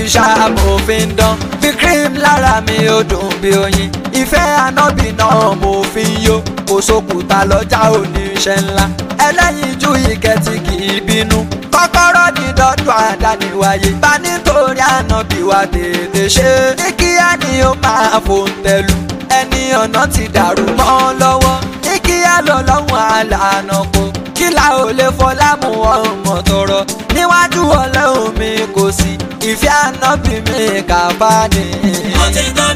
ṣáà fi ń dán fi cream lára mi ó dùn bí oyin ìfẹ́ ànábì náà mo fi ń yó kò sókùtà lọ́jà oníṣẹ́ ńlá ẹlẹ́yinjú ìkẹtì kì í bínú kọ́kọ́rọ́ ní dọ́dún àdániwáyé bá nítorí ànábì wa tètè ṣe ní kíá ni ó máa fòun tẹ̀lú ẹni ọ̀nà ti dàrú mọ́ lọ́wọ́ ní kíá lọ́lọ́run àlànà kò kílà ò lè fọlá mú ọmọ tọrọ níwájú ọlọ́run mi kò sí ìfẹ́ ànábì mi kà bá ní. òtítọ́